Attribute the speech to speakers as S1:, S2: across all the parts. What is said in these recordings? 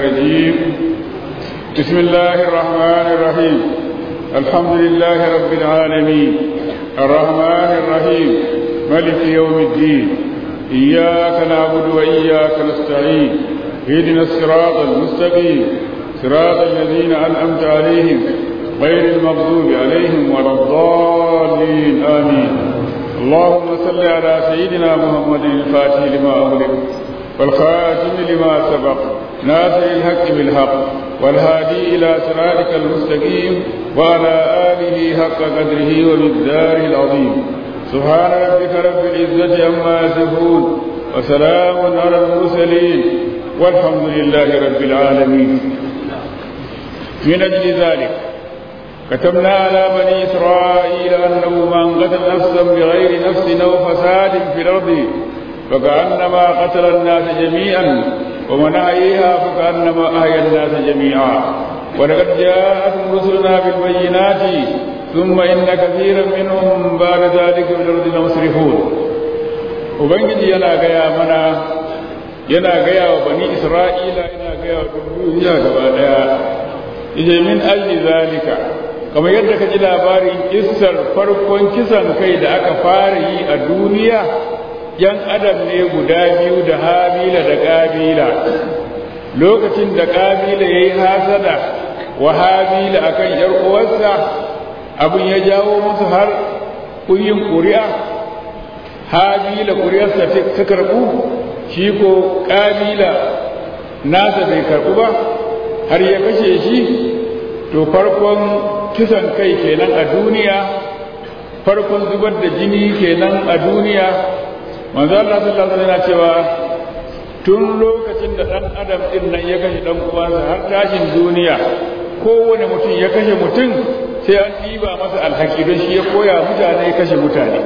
S1: الرجيم بسم الله الرحمن الرحيم الحمد لله رب العالمين الرحمن الرحيم ملك يوم الدين إياك نعبد وإياك نستعين اهدنا الصراط المستقيم صراط الذين أنعمت عليهم غير المغضوب عليهم ولا الضالين آمين اللهم صل على سيدنا محمد الفاتح لما أغلق والخاتم لما سبق ناصر الحق بالحق والهادي إلى صراطك المستقيم وعلى آله حق قدره ومقداره العظيم سبحان ربك رب العزة عما يصفون وسلام على المرسلين والحمد لله رب العالمين من أجل ذلك كتبنا على بني إسرائيل أنه من قتل نفسا بغير نفس أو فساد في الأرض فكأنما قتل الناس جميعا ومن أحييها فكأنما أحيا الناس جميعا ولقد جاءتهم رسلنا بالبينات ثم إن كثيرا منهم بعد ذلك في الأرض لمسرفون وبنجي yana gaya mana yana gaya wa bani isra'ila yana gaya wa duniya gaba daya yace min ajli zalika kamar yadda ka ji labarin kissar farkon kisan kai da aka fara yi a duniya yan adam ne guda biyu da habila da kabila lokacin da kabila ya yi hasada wa habila akan yar uwarsa abin ya jawo musu har kuyin ƙuri'a habila ƙuri'arsa ta karɓu shi ko kabila nasa bai karɓu ba har ya kashe shi to farkon kisan kai kenan a duniya farkon zubar da jini kenan a duniya manzo Allah sallallahu alaihi wasallam cewa tun lokacin da dan adam din nan ya kashe dan uwansa har tashin duniya kowane mutum ya kashe mutum sai an diba masa alhaki don shi ya koya mutane kashe mutane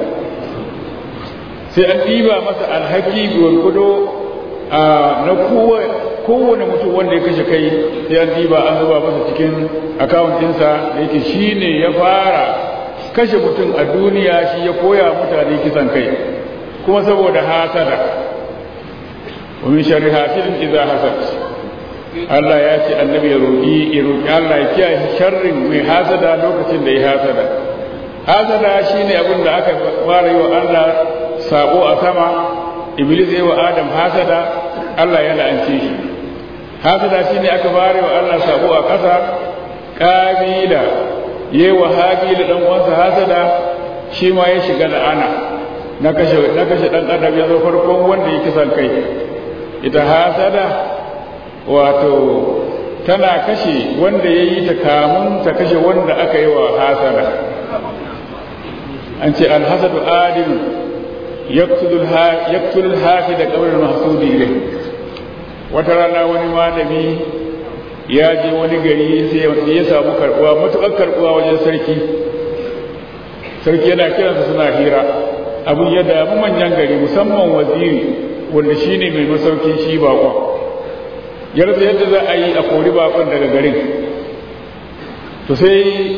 S1: sai an diba masa alhaki gwargwado na kowane mutum wanda ya kashe kai sai an diba an zuba masa cikin akawun ɗinsa da yake shi ne ya fara kashe mutum a duniya shi ya koya mutane kisan kai kuma saboda hasada wa min sharri hasidin idza hasad Allah ya ce annabi ya roki ya roki Allah ya kiyaye sharrin mai hasada lokacin da ya hasada hasada shine abin da aka fara yi wa Allah sabo a sama iblis ya wa adam hasada Allah ya la'ance shi hasada shine aka fara wa Allah sabo a ƙasa kabila yayi wa habila dan uwansa hasada shi ma ya shiga la'ana na kashe na kashe dan adam ya zo farkon wanda ya kisan kai ita hasada wato tana kashe wanda ya yi ta kamun ta kashe wanda aka yi wa hasada an ce alhasadu adil yaktulul hafi da kabar mahsudi ilai wata rana wani malami ya je wani gari sai ya samu karbuwa matuƙar karbuwa wajen sarki sarki yana kiransa suna hira abin ya damu manyan gari musamman waziri wanda shi ne mai masaukin shi bakon yarda yadda za a yi a kori bakon daga garin to sai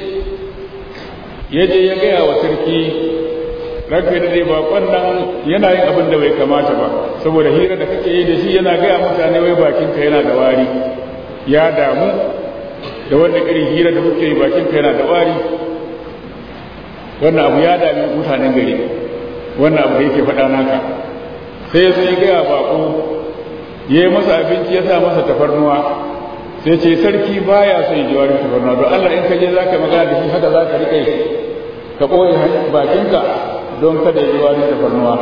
S1: ya je ya gaya wa sarki ranka da dai bakon nan yana yin abin da bai kamata ba saboda hira da kake yi da shi yana gaya mutane wai bakinka yana da wari ya damu da wannan irin hira da kuke yi bakinka yana da wari wannan abu ya dami mutanen gari wannan abu da yake faɗa naka sai ya sai gaya bako ya yi masa abinci ya sa masa tafarnuwa sai ce sarki baya son ji warin tafarnuwa don Allah in ka je za ka magana da shi haka za ka riƙe ka ɓoye bakinka don kada ji warin tafarnuwa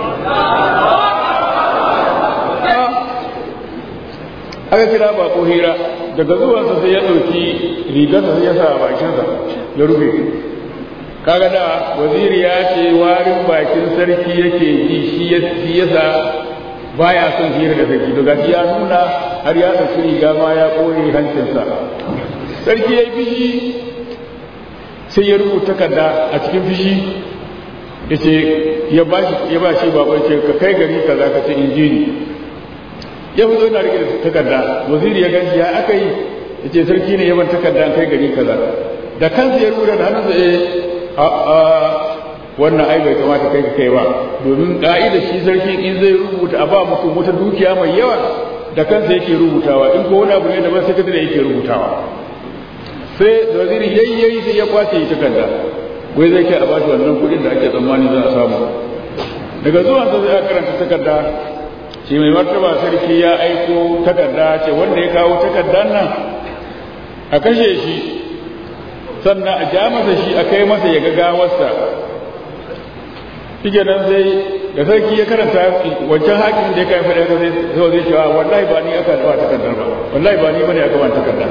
S1: aka kira bako hira daga zuwansa sai ya ɗauki rigarsa sai ya sa a bakinsa ya rufe kaga da waziri ya ce warin bakin sarki yake ji shi yasa baya son hira da sarki daga shi ya nuna har ya ɗauki riga ma ya ɓoye hancinsa sarki ya yi fishi sai ya rubuta takarda a cikin fishi ya ce ya ba shi baban ce ka kai gari kaza ka ce injini ya fi zo na rike da takarda waziri ya ganshi ya aka yi ya ce sarki ne yaban takarda kai gari kaza da kansa ya rubuta da hannunsa eh a wannan ai bai kamata kai ka kai ba domin ka'idar shi sarki in zai rubuta a ba mutum wata dukiya mai yawa da kansa yake rubutawa in ko wani abu ne daban sakatare yake rubutawa sai da waziri yayyayi sai ya kwace takarda wai zai kai a bashi wannan kuɗin da ake tsammani za a samu daga zuwan sa sai aka karanta takarda shi mai martaba sarki ya aiko takarda ce wanda ya kawo takardar nan a kashe shi sannan a ja masa shi a kai masa ya ga gawarsa shi nan sai da sarki ya karanta wancan hakimin da ya kai fada sai zo zai cewa wallahi ba ni aka ba takardar ba wallahi ba ni bane aka ba takardar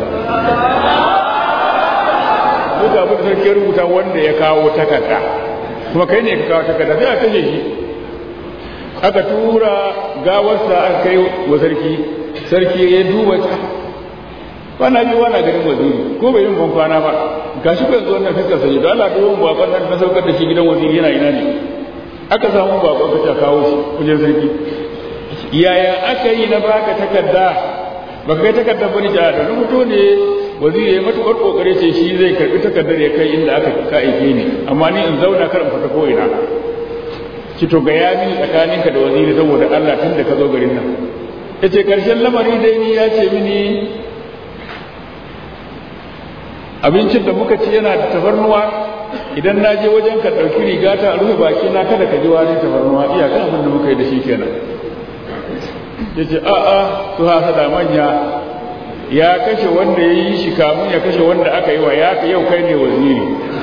S1: duk abin da sarki ya rubuta wanda ya kawo takarda kuma kai ne ka kawo takarda sai a kashe shi aka tura gawarsa aka kai wa sarki sarki ya duba kwana biyu wana garin waziri ko bai yin ban kwana ba gashi ko yanzu wannan fiskar sanyi da Allah duwan bakon nan na saukar da shi gidan waziri yana ina ne aka samu bakon ka kawo shi kujen sarki yaya aka yi na baka takarda baka kai takardar bane ta da rubuto ne waziri ya matukar kokare ce shi zai karbi takardar ya kai inda aka ka aike ni amma ni in zauna kar in fita ko ina ki to ga ya mini tsakaninka da waziri saboda Allah tun da ka zo garin nan yace karshen lamari dai ni ya ce mini abincin da muka ci yana da tafarnuwa idan na je wajen ka ɗauki riga ta a rufe baki na kada ka ji wani tafarnuwa iyakan abin da muka yi da shi kenan ya ce a'a su hasa da manya ya kashe wanda ya yi shi kamun ya kashe wanda aka yi wa ya ka yau kai ne waziri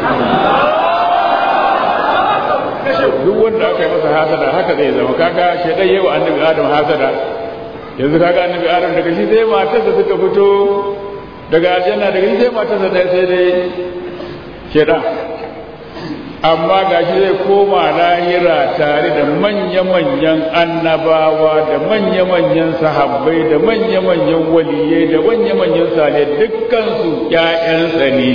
S1: duk wanda aka yi masa hasada haka zai zama kaga shaidan yau annabi adam hasada yanzu kaga annabi adam daga shi sai matarsa suka fito daga aljanna daga shi sai matarsa ɗaya sai dai shaidan amma ga shi zai koma lahira tare da manya-manyan annabawa da manya-manyan sahabbai da manya-manyan waliyai da manya-manyan sale dukkansu ‘ya'yansa ne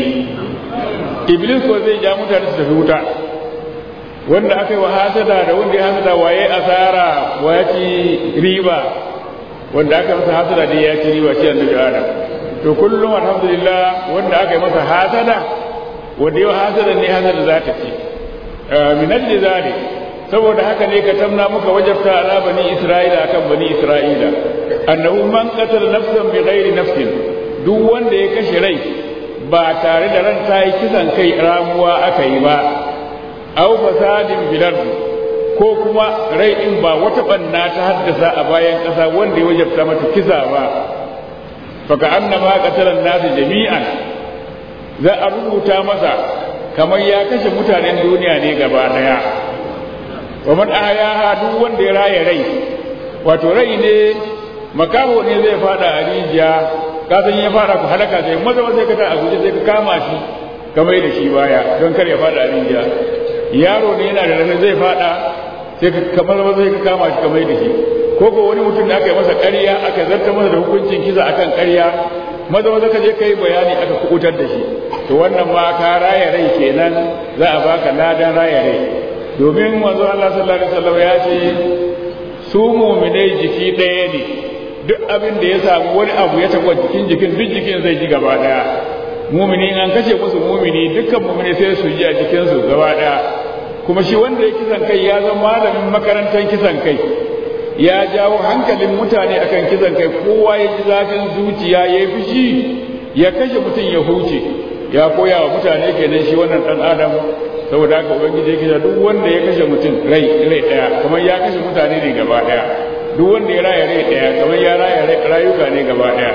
S1: iblis ko zai ja mutane su tafi wuta wanda aka yi wa hasada da wanda ya hasada waye asara wa ya ci riba wanda aka masa hasada da ya ci riba shi annabi adam to kullum alhamdulillah wanda aka yi masa hasada wanda yau hasada ne hasada za ta ci min ajli zalik saboda haka ne ka tamna muka wajabta ala bani isra'ila akan bani isra'ila annahu man qatala nafsan bi ghairi nafsin duk wanda ya kashe rai ba tare da ran ta yi kisan kai ramuwa aka yi ba aw fasadin bil ko kuma rai din ba wata banna ta haddasa a bayan kasa wanda ya wajabta mata kisa ba faka annama qatala an-nas jami'an za a rubuta masa kamar ya kashe mutanen duniya ne gaba daya wa man ahyaha duk wanda ya raya rai wato rai ne makaho ne zai fada a rijiya ka san ya fara ku halaka sai maza sai ka ta a guje sai ka kama shi kamar da shi baya don kar ya fada a rijiya yaro ne yana da rana zai fada sai ka kamar maza sai ka kama shi kamar da shi ko ko wani mutum da aka yi masa ƙarya aka zarta masa da hukuncin kisa akan ƙarya maza maza ka je ka yi bayani aka kubutar da shi to wannan ma ka raya rai kenan za a baka ladan raya rai domin manzo Allah sallallahu alaihi wasallam ya ce su mu'minai jiki ɗaya ne duk abin da ya samu wani abu ya taɓa jikin jikin duk jikin zai ji gaba ɗaya mumini an kashe musu mumini dukkan mumini sai su ji a jikinsu gaba ɗaya kuma shi wanda ya kisan kai ya zama malamin makarantar kisan kai ya jawo hankalin mutane akan kisan kai kowa ya ji zafin zuciya ya yi fushi ya kashe mutum ya huce ya koya wa mutane kenan shi wannan dan adam saboda haka ubangiji yake da duk wanda ya kashe mutum rai rai daya kamar ya kashe mutane ne gaba daya duk wanda ya raya rai daya kamar ya raya rayuka ne gaba daya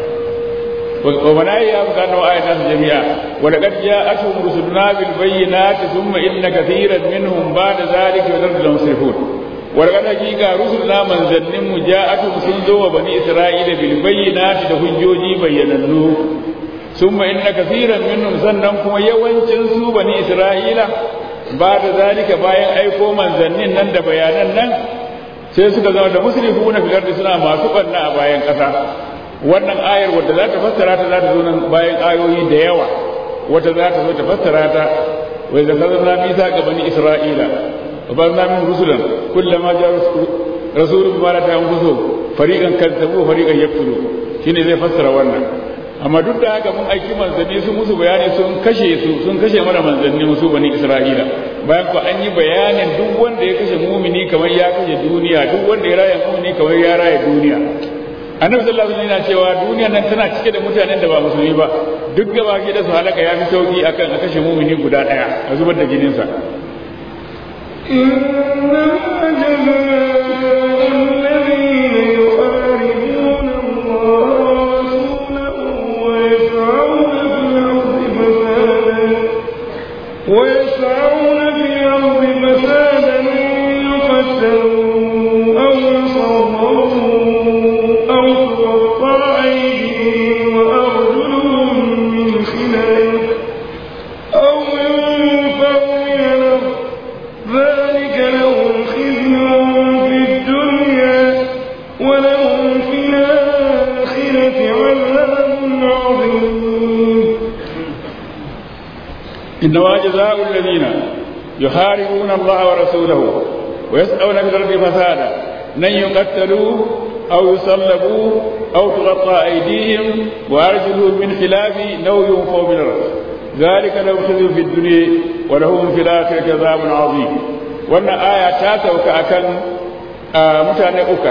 S1: ومن أيام كانوا آيات جميعا ولقد جاءتهم رسلنا بالبينات ثم إن كثيرا منهم بعد ذلك يضل مسرفون ولقد حقيقة رسلنا من ظنهم جاءتهم سنزو وبني إسرائيل بالبينات لهجوجي بيننو ثم إن كثيرا منهم سننكم يوانشن سو بني إسرائيل بعد ذلك باين أيكو من ظنين نند بيانا sai suka zama da musrifu na filar da suna masu ɓanna a bayan ƙasa wannan ayar wadda za ta fassara ta za ta zo nan bayan ayoyi da yawa wata za ta zo ta fassara ta wai da kazan na bisa ga bani isra'ila wa ba na min rusulan kullama ja rasulun ba ta anfusu fariqan kadzabu fariqan yaqtulu shine zai fassara wannan amma duk da haka mun aiki manzanni su musu bayani sun kashe su sun kashe mana manzanni musu bani isra'ila bayan ko an yi bayanin duk wanda ya kashe mumini kamar ya kashe duniya duk wanda ya raya mumini kamar ya raya duniya annabi sallallahu alaihi wasallam yana cewa duniyar nan tana cike da mutanen da ba musulmi ba duk gaba ke da su halaka ya fi sauki akan a kashe mumini guda daya a zubar da jininsa
S2: إنما جزاء الذين يحاربون الله ورسوله ويسعون في الأرض فسادا ويسعون في الأرض فسادا يقتلوا أو يصروا أو تقطع أيديهم وأرجلهم من خلاف أو ينفوا من الأرض ذلك لهم خزي في الدنيا ولهم في الآخرة عذاب عظيم
S1: إنما جزاء الذين يحاربون الله ورسوله ويسعون في الأرض فسادا لن يقتلوا أو يصلبوا أو تقطع أيديهم وأرجلهم من خلاف أو ينفوا من الأرض ذلك لهم خزي في الدنيا ولهم في الآخرة عذاب عظيم وأن آية تاسع كأكن mutane ukar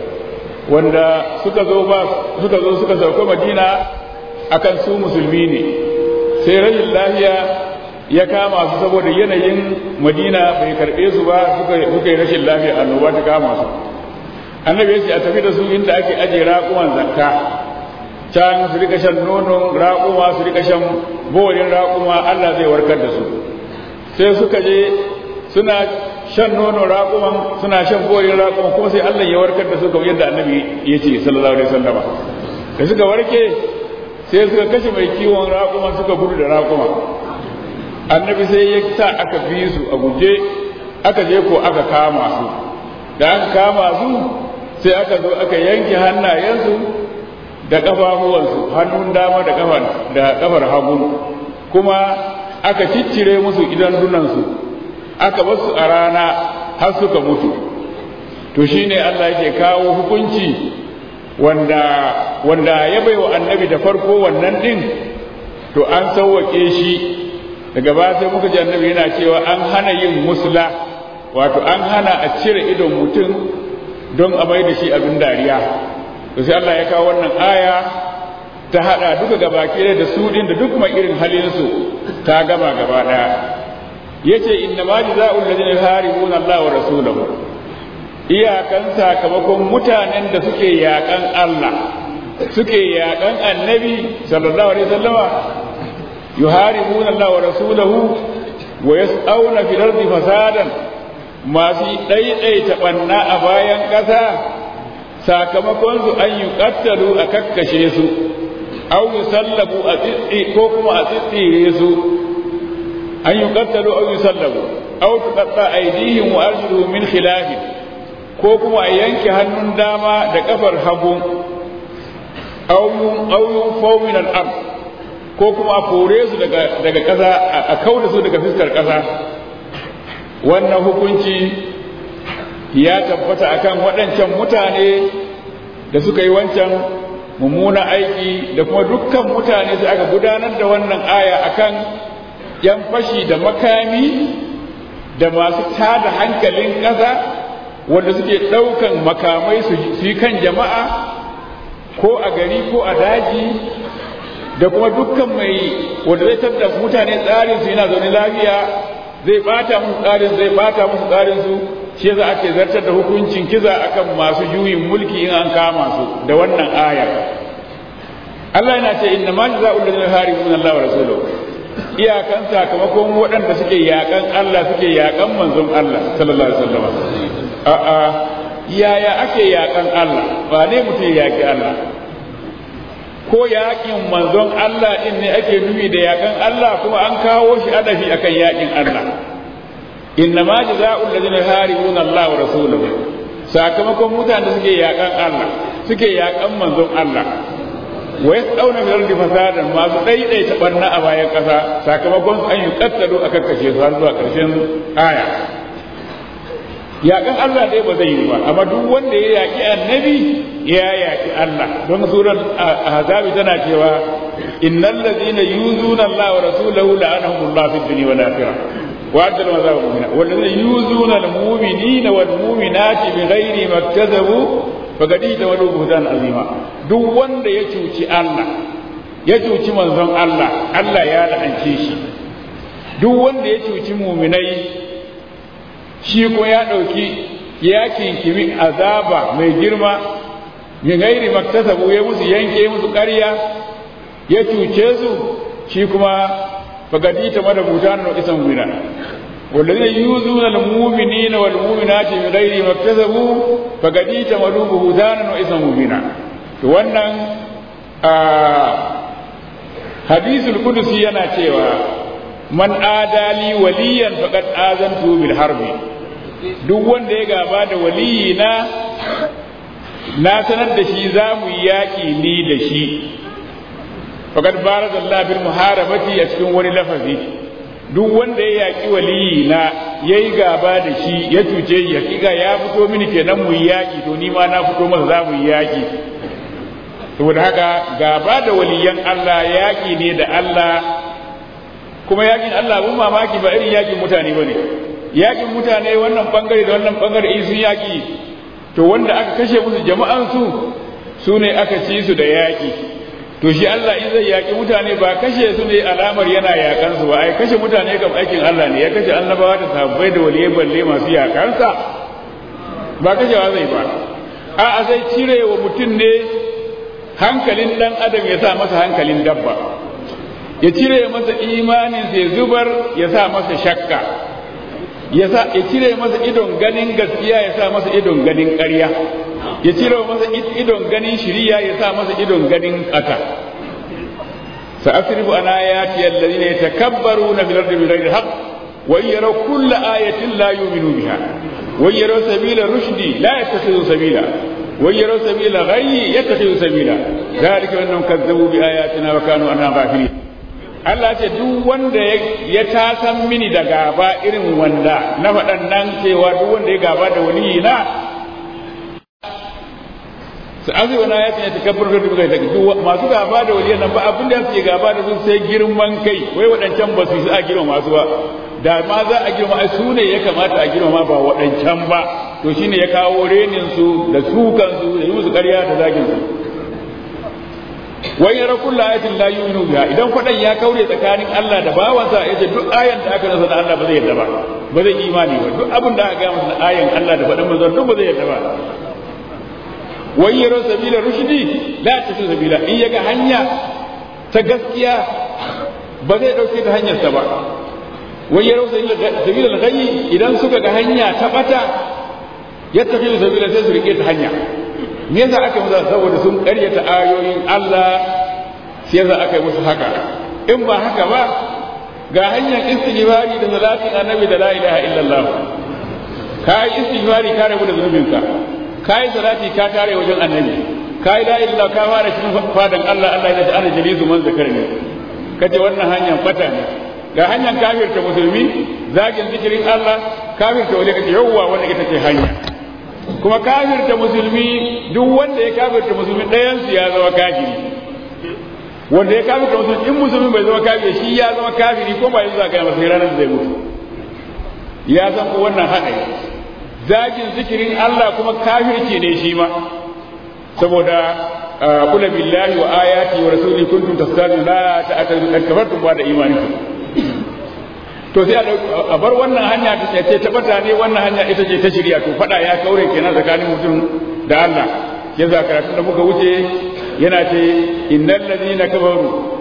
S1: wanda suka zo ba suka zo suka sauka madina akan su musulmi ne sai rashin lafiya ya kama su saboda yanayin madina bai karbe su ba suka yi rashin lafiya annoba ta kama su annabi ya ce a tafi da su inda ake ajiye raƙuman zakka can su rika shan nonon raƙuma su rika shan borin raƙuma Allah zai warkar da su sai suka je suna shan nonon raƙuman suna shan borin raƙuman kuma sai Allah ya warkar da su kamar yadda annabi ya ce sallallahu alaihi wasallama da suka warke sai suka kashe mai kiwon raƙuman suka gudu da raƙuman annabi sai ya sa aka bi su a guje aka je ko aka kama su da aka kama su sai aka zo aka yanke hannayensu da ƙafafuwansu hannun dama da kafar da kafar hagu kuma aka ciccire musu idan dunansu aka bar su a rana har suka mutu to shine Allah yake kawo hukunci wanda wanda ya bai wa annabi da farko wannan din to an sauwake shi daga ba sai muka ji annabi yana cewa an hana yin musla wato an hana a cire idon mutum don a mai da shi abin dariya to sai Allah ya kawo wannan aya ta hada duka gabaki da su din da duk mai irin halin su ta gama gaba daya yace inna ma jazaa'ul ladina yuharibuna Allah wa rasulahu iyakan sakamakon mutanen da suke yakan Allah suke yakan annabi sallallahu alaihi wasallama yuharibuna Allah wa rasulahu wa yas'auna fil ardi fasadan masu ɗaiɗaita ɓanna a bayan ƙasa sakamakon su an yi ƙattalu a kakkashe su au yi sallabu a tsitsi ko kuma a tsitsire su an yi ƙattalu au yi sallabu au tuƙaɗa aidihim wa arjulu min khilafin ko kuma a yanke hannun dama da ƙafar hagu au yun faumin al'am ko kuma a kore su daga ƙasa a kauda su daga fuskar ƙasa wannan hukunci ya tabbata akan waɗancan mutane da suka yi wancan mummuna aiki da kuma dukkan mutane sai aka gudanar da wannan aya akan yan fashi da makami da masu tada hankalin ƙasa wanda suke ɗaukan makamai su yi kan jama'a ko a gari ko a daji da kuma dukkan mai wanda zai tattara mutane tsarin su yana zaune lafiya zai bata musu tsarin zai bata musu tsarin su shi yasa ake zartar da hukuncin kiza akan masu juyin mulki in an kama su da wannan ayar Allah yana ce inna ma jazaa'ul ladina yuharibuna Allah wa rasulahu iyakan sakamakon waɗanda suke yakan Allah suke yakan manzon Allah sallallahu alaihi wasallam a a yaya ake yakan Allah ba ne mutum yaki Allah ko yakin manzon Allah din ne ake nufi da yakan Allah kuma an kawo shi adafi akan yakin Allah inna ma jazaa'ul ladina yuharibuna Allah wa rasulahu sakamakon mutanen da suke yakan Allah suke yakan manzon Allah wa yasdauna bil ardi fasadan masu daidaita barna a bayan kasa sakamakon an yi kattalo aka kashe su har zuwa karshen aya yaƙan Allah dai ba zai yi ba amma duk wanda ya yaƙi annabi ya yaƙi Allah don surar ahzabi tana cewa innal ladina yuzuna Allah wa rasulahu la'anahumullahu fid dunya wal akhirah wa adal mazab mu'mina wal ladina yuzuna al mu'minina wal mu'minati bighairi maktasabu fagadi da wani buhtan azima duk wanda ya cuci Allah ya cuci manzon Allah Allah ya la'ance shi duk wanda ya cuci muminai shi ko ya ɗauki ya kinkimi azaba mai girma min gairi maktasabu ya musu yanke musu ƙarya ya cuce su shi kuma fagadi ta mada butan na isan wina والذين يؤذون المؤمنين والمؤمنات من غير ما اكتسبوا فقد احتملوا بهتانا واثما مبينا wannan hadisul qudusi yana cewa man adali waliyan faqad azantu bil harbi duk wanda ya gaba da waliyina na sanar da shi za mu yi yaƙi ni da shi faqad barazallahu bil muharabati a cikin wani lafazi duk wanda ya yaƙi waliyi na ya yi gaba da shi ya cuce ya kiga ya fito mini kenan mu yi yaƙi to ni ma na fito masa za mu yi yaƙi saboda haka gaba da waliyan Allah yaƙi ne da Allah kuma yaƙin Allah abun mamaki ba irin yaƙin mutane ba ne yaƙin mutane wannan bangare da wannan bangare in sun yaƙi to wanda aka kashe musu jama'ansu su ne aka ci su da yaƙi to shi Allah in zai yaƙi mutane ba kashe su ne alamar yana yaƙan su ba ai kashe mutane kam aikin Allah ne ya kashe annabawa da sahabbai da waliyai balle masu yaƙansa ba kashewa zai ba a'a zai cire wa mutum ne hankalin dan adam ya sa masa hankalin dabba ya cire masa imanin ya zubar ya sa masa shakka ya sa ya cire masa idon ganin gaskiya ya sa masa idon ganin ƙarya ya cire masa idon ganin shiriya ya sa masa idon ganin ƙasa sa'asrifu an ayati alladhina yatakabbaruna fil ardi bighayri haqq wa yaraw kulla ayatin la yu'minu biha wa yaraw sabila rushdi la yattakhidhu sabila wa yaraw sabila ghayyi yattakhidhu sabila dhalika annahum kazzabu bi ayatina wa kanu anha ghafilin Allah ce duk wanda ya tasan mini da gaba irin wanda na faɗan cewa duk wanda ya gaba da waliyina su azu wani ya tsaye takabbar da duka ta duk masu gaba da waliyan nan ba abin da suke gaba da su sai girman kai wai waɗancan ba su a girma masu ba da ma za a girma ai su ne ya kamata a girma ba waɗancan ba to shine ya kawo renin su da sukan su da yi musu ƙarya da zagin su wai yara kullu ayatin la yu'minu biha idan fadan ya kaure tsakanin Allah da bawansa yace duk ayan da aka nasa da Allah ba zai yarda ba ba zai imani ba duk abin da aka ga masa ayan Allah da fadan manzon duk ba zai yarda ba wai yara sabila rushdi la tasu sabila in yaga hanya ta gaskiya ba zai dauke ta hanyar sa ba wai yara sabila al-ghayyi idan suka ga hanya ta bata yattakhidhu sabila sai su rike ta hanya me yasa aka musu saboda sun karyata ayoyin Allah sai yasa aka yi musu haka in ba haka ba ga hanyar istighfari da salatin annabi da la ilaha illallah kai istighfari ka rabu da zunubinka kai salati ka tare wajen annabi kai la ilaha ka fara cikin fadan Allah Allah ya ce ana jalisu man zakarni kace wannan hanyar fata ne ga hanyar kafirta musulmi zagin zikirin Allah kafirta wani kace yawwa wanda ita ce hanya kuma kafirta musulmi duk wanda ya kafirta musulmi ɗayansu ya zama kafiri wanda ya kafirta musulmi in musulmi bai zama kafiri shi ya zama kafiri ko ba yanzu zaka masa ranar da zai mutu ya san ko wannan haɗari zagin zikirin Allah kuma kafirci ne shi ma saboda kula billahi wa ayati wa rasuli kuntum tastazinu la ta'tadu kad kafartum ba da imanikum to sai a bar wannan hanya ta ce ta bata ne wannan hanya ita ce ta shirya to fada ya kaure kenan tsakanin mutum da Allah ya za karatu da muka wuce yana ce innal ladina kafaru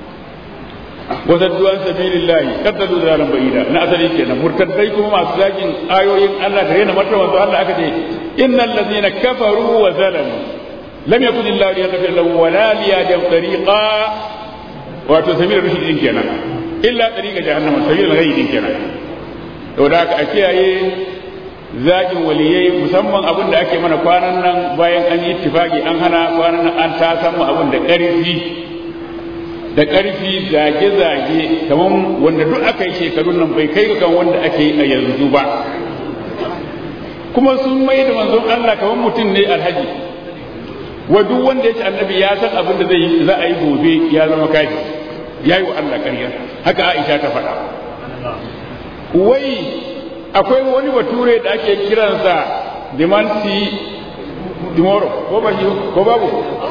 S1: wa saddu an sabilillahi kaddalu zalan ba'ida na asali kenan murtaddai kuma masu zakin ayoyin Allah da rena martaban su Allah aka ce innal ladina kafaru wa zalamu lam yakun illahu liyaghfir lahu wa la liyadam tariqa wato sabil rushd kenan illa tariqa jahannama sabil ghayyin kenan to da aka kiyaye zagin waliyai musamman abin da ake mana kwanan nan bayan an yi ittifaki an hana kwanan nan an ta samu abin da ƙarfi da ƙarfi zage-zage kamar wanda duk aka yi shekarun nan bai kai kan wanda ake yi a yanzu ba kuma sun mai da manzon Allah kamar mutum ne alhaji wa duk wanda yake annabi ya san abin da zai yi za a yi gobe ya zama kafi ya yi wa Allah ƙarya haka Aisha ta faɗa wai akwai wani bature da ake kiransa dimansi tomorrow ko ba shi ko babu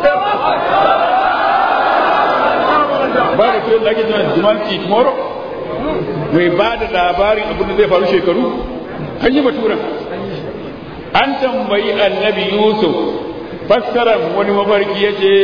S1: ba da tuyon da ake cewa jumanci tomorrow mai ba da labarin abin da zai faru shekaru an yi baturan an tambayi annabi yusuf fassarar wani mafarki ya ce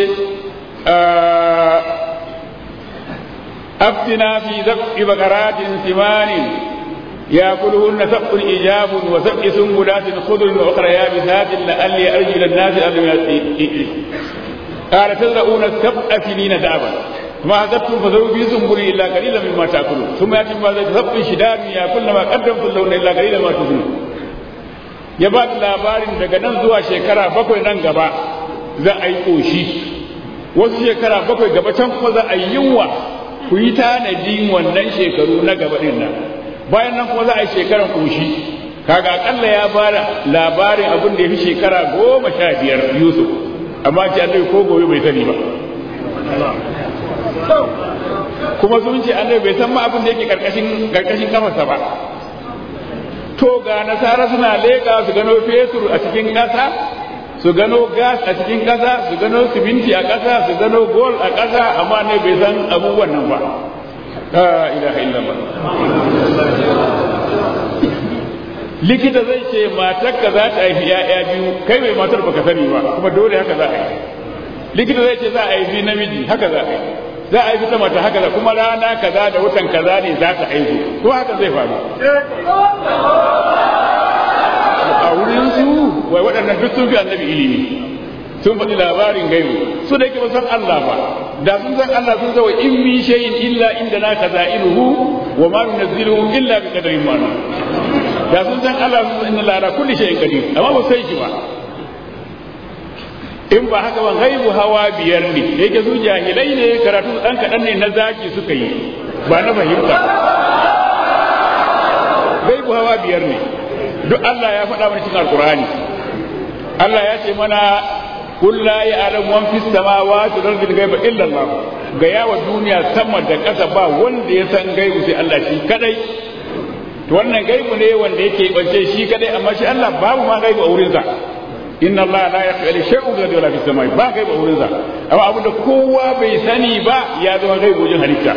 S1: aftina fi zafi bakaratin simanin ya kulhunna sab'un ijabun wa sab'i sunbulatin khudrun wa ukhra yabisatin la'alli arju ila an-nasi abin قال تزرعون سبع سنين دابا ما حسبتم فذروا في سنبل الا قليلا مما تاكلون ثم ياتي بعد سبع شداد ياكل ما قدمتم لهن الا قليلا ما تزنون ya ba da labarin daga nan zuwa shekara bakwai nan gaba za a yi ƙoshi wasu shekara bakwai gaba can kuma za a yi yunwa ku yi tanadin wannan shekaru na gaba ɗin nan bayan nan kuma za a yi shekaran ƙoshi kaga akalla ya ba da labarin abin da ya fi shekara goma sha biyar yusuf amma ce annabi ko gobe bai sani ba kuma sun ce annabi bai san ma abin da yake karkashin karkashin kafarsa ba to ga nasara suna leƙa su gano fetur a cikin ƙasa su gano gas a cikin ƙasa su gano siminti a ƙasa su gano gol a ƙasa amma ne bai san abubuwan nan ba la ilaha illallah likita zai ce matarka za ta haifi ya'ya biyu kai mai matar baka sani ba kuma dole haka za a yi likita zai ce za a haifi namiji haka za a yi za a haifi ta mata haka za kuma rana kaza da watan kaza ne za ta haihu ko haka zai faru a wurin su wai waɗannan duk sun fi annabi ilimi sun faɗi labarin gaibu su da yake ba san Allah ba da sun san Allah sun zawa in mi shay'in illa inda na kaza'iluhu wa ma nunazziluhu illa bi qadarin ma'lum da sun san Allah sun inna la ala kulli shay'in qadir amma ba sai shi ba in ba haka ba gaibu hawa biyar ne da yake su jahilai ne karatu dan kadan ne na zaki suka yi ba na fahimta gaibu hawa biyar ne duk Allah ya faɗa mana cikin alqur'ani Allah ya ce mana قل لا يعلم من في السماوات والارض الغيب الا الله ga yawa duniya sama da ƙasa ba wanda ya san gaibu sai Allah shi kadai to wannan gaibu ne wanda yake bance shi kadai amma shi Allah babu ma gaibu a wurin sa inna Allah la yakhfa shay'un ghaibu wala fis samai ba gaibu a wurin sa amma abu da kowa bai sani ba ya zama gaibu wajen halitta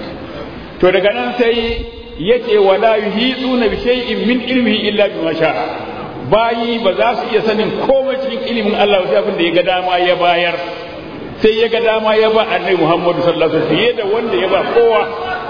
S1: to daga nan sai yake wala yuhituna bi shay'in min ilmihi illa bima sha'a bayi ba za su iya sanin komai cikin ilimin Allah sai abin da ya ga dama ya bayar sai ya ga dama ya ba annabi Muhammadu sallallahu alaihi wasallam fiye da wanda ya ba kowa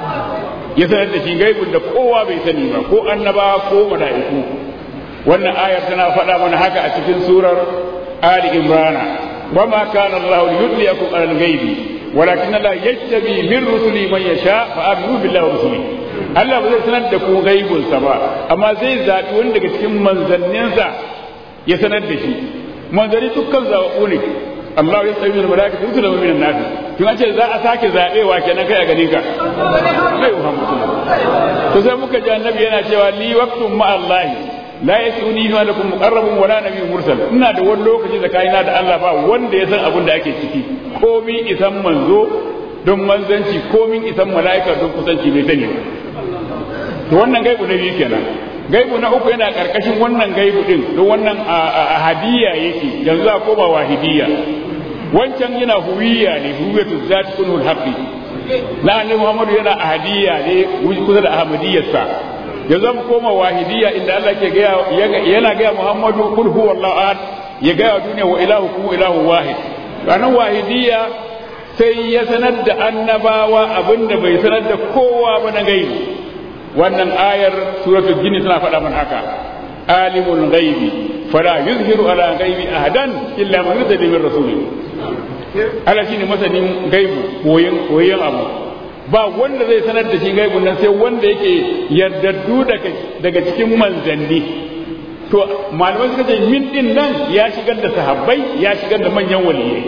S1: ya sanar da shi gaibun da kowa bai sani ba ko annaba ko mala'iku wannan ayar tana faɗa mana haka a cikin surar Ali Imran وما كان الله ليطلعكم على الغيب ولكن الله يجتبي من رسله من يشاء فآمنوا بالله ورسله Allah ba zai sanar da ku gaibunsa ba amma zai zaɓi wani daga cikin manzanninsa ya sanar da shi manzanni dukkan zaɓu ne Allah ya tsaye da malaka tun da mu'minin nafi tun an ce za a sake zaɓewa kenan kai a gani ka kai Muhammadu to sai muka ji annabi yana cewa li waqtun ma Allah la yasuni ma lakum muqarrabun wala nabiyyun mursal ina da wani lokaci tsakanina da Allah ba wanda ya san abin da ake ciki komi isan manzo don manzanci komin isan mala'ika don kusanci bai sani ba to wannan gaibu na biyu kenan gaibu na uku yana karkashin wannan gaibu din don wannan a hadiya yake yanzu a koma wahidiyya wancan yana huwiya ne huwiyatu zati kunul haqqi na annabi Muhammadu yana ahadiyya ne kusa da ahmadiyyarsa yanzu mu koma wahidiyya inda Allah ke gaya yana gaya Muhammadu kul huwallahu ahad ya gaya duniya wa ilahukum ilahu wahid ranar wahidiyya sai ya sanar da annabawa abinda bai sanar da kowa ba na gaibi wannan ayar suratul jinni tana faɗa mana haka alimul ghaibi fala yuzhiru ala ghaibi ahadan illa man yurda min rasuli Allah shine masanin gaibu koyin koyin abu ba wanda zai sanar da shi gaibun nan sai wanda yake yardaddu daga daga cikin manzanni to malamai suka ce min din nan ya shigar da sahabbai ya shigar da manyan waliyai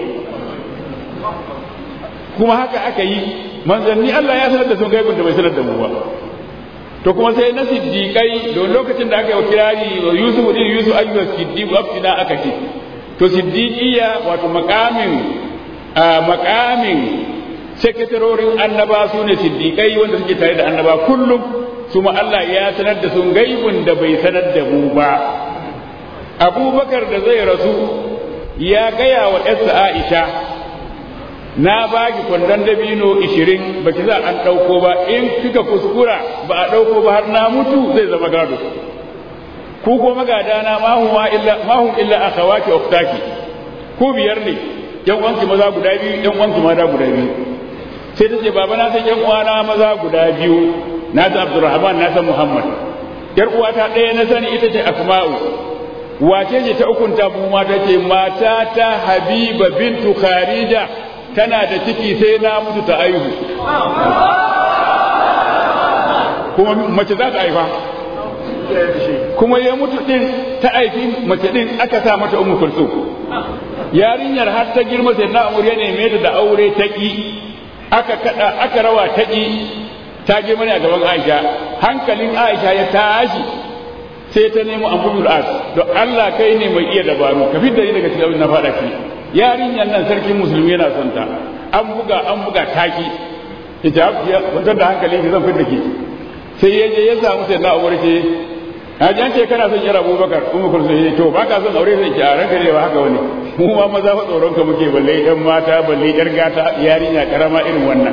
S1: kuma haka aka yi manzanni Allah ya sanar da su gaibun da bai sanar da mu ba to kuma sai na siddiƙai don lokacin da aka yi wa kirari wa yusuf din yusuf ayyuka siddiq aftina aka ce to siddiqiya wato makamin makamin sekatarorin annaba su ne siddiƙai wanda suke tare da annaba kullum su ma Allah ya sanar da sun gaibun da bai sanar da mu ba abubakar da zai rasu ya gaya wa yarsa Aisha na baki kwandon dabino ishirin ba ki za an ɗauko ba in kika kuskura ba a ɗauko ba har na mutu zai zama gado ku ko magada na mahum illa mahum illa akhawati uktaki ku biyar ne yan uwanki maza guda biyu yan uwanki mata guda biyu sai ta ce baba na san yan uwana maza guda biyu na san Abdulrahman na san Muhammad yar uwata ɗaya na sani ita ce Asma'u wace ce ta ukunta mu mata ce mata ta Habiba bintu Kharija tana da ciki sai na mutu ta aihu kuma mace za ta haifa kuma ya mutu din ta aiki mace din aka sa mata ummu kulsum yarinyar har ta girma sai na amur ya neme ta da aure ta ki aka kada aka rawa ta ki ta girma ne a gaban Aisha hankalin Aisha ya tashi sai ta nemo Abdul As don Allah kai ne mai iya dabaru ka fitar daga cikin abin na fada ki yarinyar nan sarkin musulmi yana son ta an buga an buga taki ita ya kwantar da hankali ki zan fitar ki sai ya je ya samu sai na umar ce a jan ce kana son yara abubakar kuma kun sai to ba ka son aure sai ki a ranka ne ba haka wani mu ma maza fa tsoron ka muke balle yan mata balle yar gata yarinya karama irin wannan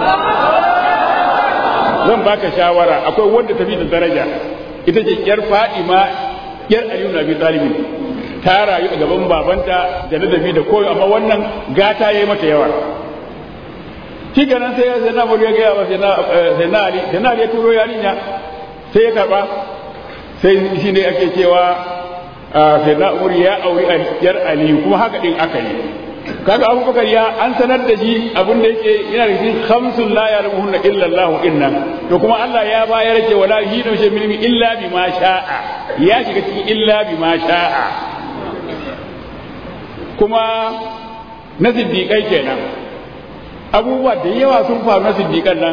S1: zan baka shawara akwai wanda tafi da daraja ita ce yar fadima yar aliyu na bi talibin ta rayu a gaban babanta da ladabi da koyo amma wannan gata yayi mata yawa shi kenan sai sai na ya gaya ba sai na ali sai na ali ya turo yarinya sai ya karba sai shi ne ake cewa sai na umar ya auri yar ali kuma haka din aka yi kaga abubakar ya an sanar da shi abin da yake yana da cikin khamsun la ya'lamuhunna illa Allah inna to kuma Allah ya bayar ce wala hidu shay min illa bima sha'a ya shiga cikin illa bima sha'a kuma na siddiqai kenan abubuwa da yawa sun faru na siddiqan nan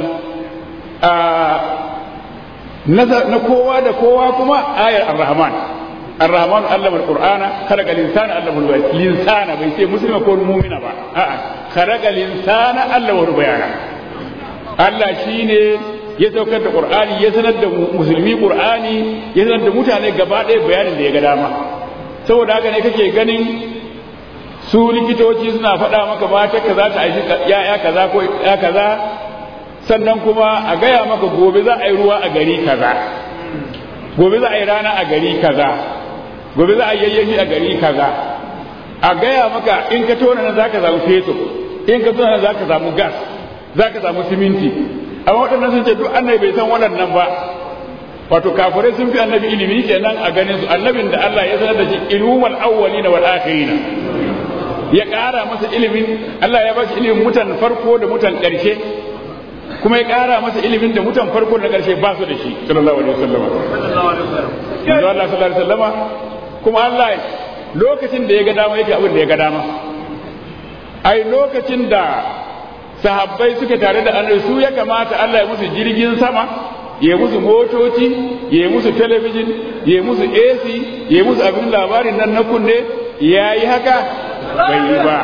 S1: na kowa da kowa kuma ayar ar-rahman ar-rahman allama al-qur'ana khalaqa al-insana allama al-insana bai ce muslima ko mu'mina ba a'a khalaqa al-insana allama al-bayana Allah shine ya saukar da qur'ani ya sanar da musulmi qur'ani ya sanar da mutane gaba ɗaya bayanin da ya ga dama saboda haka ne kake ganin su likitoci suna faɗa maka mata ka za ta aiki ya'ya kaza ko ya kaza sannan kuma a gaya maka gobe za a yi ruwa a gari kaza gobe za a yi rana a gari kaza gobe za a yi yayyafi a gari kaza a gaya maka in ka tona nan zaka samu fetur in ka tona nan zaka samu gas zaka samu siminti amma waɗannan sun ce duk annabi bai san waɗannan ba wato kafirai sun fi annabi ilimi kenan a ganin su annabin da Allah ya sanar da shi ilmul awwalina wal akhirina ya ƙara masa ilimin Allah ya ba shi ilimin mutan farko da mutan ƙarshe kuma ya ƙara masa ilimin da mutan farko da ƙarshe ba su da shi sallallahu alaihi wasallam yanzu Allah sallallahu alaihi wasallam kuma Allah lokacin da ya ga dama yake abin da ya ga dama ai lokacin da sahabbai suka tare da annabi su ya kamata Allah ya musu jirgin sama ya musu motoci ya musu talabijin ya musu AC ya musu abin labarin nan na kunne ya yi haka bai yi ba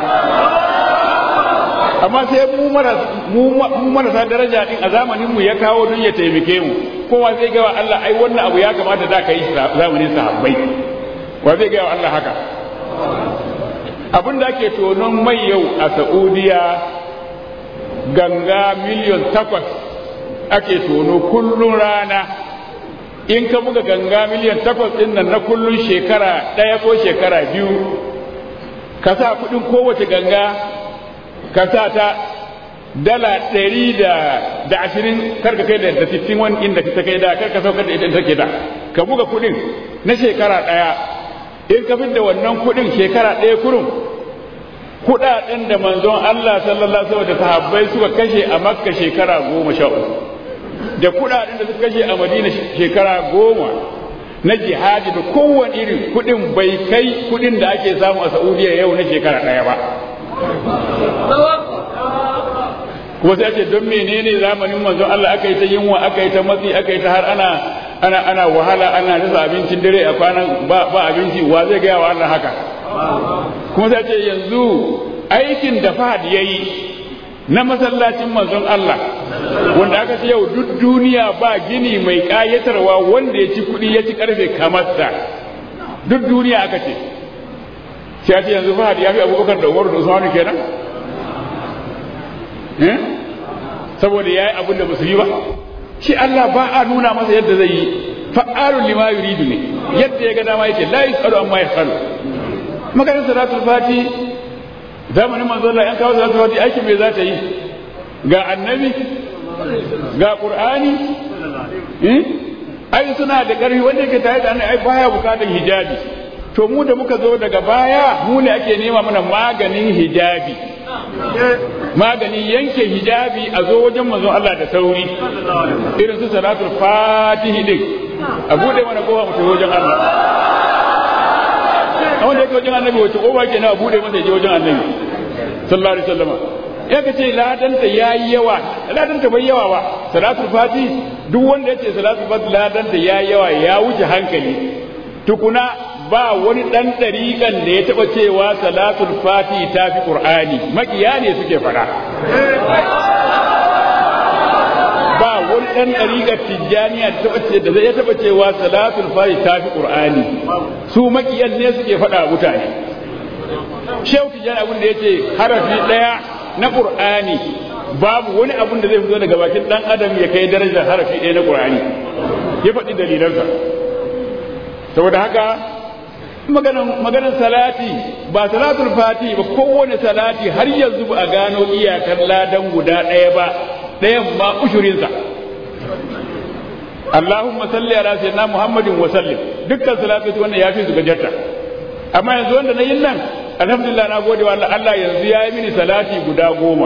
S1: amma sai mu marasa daraja din a zamanin mu ya kawo don ya taimake mu kowa zai gawa Allah ai wannan abu ya kamata da ka yi zamanin sahabbai wa zai gawa Allah haka abin da ake tonon mai yau a Saudiya ganga miliyon takwas ake tono kullum rana in ka buga ganga miliyan takwas ɗin nan na kullum shekara ɗaya ko shekara biyu ka sa kuɗin kowace ganga ka sa ta dala ɗari da ashirin kar ka kai da da sittin wani inda ta kai da kar ka saukar da ita take da ka buga kuɗin na shekara ɗaya in ka da wannan kuɗin shekara ɗaya kurum kuɗaɗen da manzon Allah sallallahu alaihi da sahabbai suka kashe a makka shekara goma sha uku da kuɗaɗen da suka kashe a madina shekara goma na jihadi da kowane irin kuɗin bai kai kuɗin da ake samu a saudiya yau na shekara ɗaya ba kuma sai ce don menene zamanin manzon Allah aka yi ta yunwa aka yi ta matsi aka yi ta har ana ana ana wahala ana rasa abincin dare a kwanan ba ba abinci wa zai gaya wa Allah haka kuma sai ce yanzu aikin da Fahad yayi na masallacin manzon Allah wanda aka ce yau duk duniya ba gini mai kayatarwa wanda ya ci kuɗi ya ci karfe kamar sa duk duniya aka ce sai ce yanzu fahad ya fi abubakar da umaru da usmanu kenan saboda ya yi abin da ba su yi ba shi Allah ba a nuna masa yadda zai yi fa'alun lima yuridu ne yadda ya ga dama yake la yasalu amma yasalu maganar salatul fati zamanin manzo Allah yan kawo salatul fati aikin me za ta yi ga annabi ga qur'ani ai suna da ƙarfi wanda yake tare da annabi ai baya bukatar hijabi to mu da muka zo daga baya mu ne ake nema mana maganin hijabi maganin yanke hijabi a zo wajen manzon Allah da sauri irin su salatul fatihi din a bude mana kowa mu wajen Allah a wanda yake wajen annabi wace kowa ke na bude masa je wajen annabi sallallahu alaihi wasallam ya ka ce ladanta yayi yawa ladanta bai yawa ba salatul fati duk wanda ya ce salatul fati ladanta yayi yawa ya wuce hankali tukuna ba wani ɗan ɗariƙan da ya taɓa cewa salatul fati ta fi ƙur'ani makiya ne suke faɗa ba wani ɗan ɗariƙar tijjaniya da zai taɓa cewa salatul fati ta fi ƙur'ani su makiyan ne suke faɗa mutane shehu tijjani abin da ya ce harafi ɗaya na ƙur'ani babu wani abin da zai fito daga bakin ɗan adam ya kai darajar harafi ɗaya na ƙur'ani ya faɗi dalilansa saboda haka maganar salati ba salatul fati ba kowane salati har yanzu ba a gano iyakar ladan guda ɗaya ba ɗayan ma ushurinsa Allahumma salli ala sayyidina Muhammadin wa sallim dukkan salatu wannan yafi su gajarta amma yanzu wanda na yin nan alhamdulillah na gode wa Allah yanzu ya yi mini salati guda goma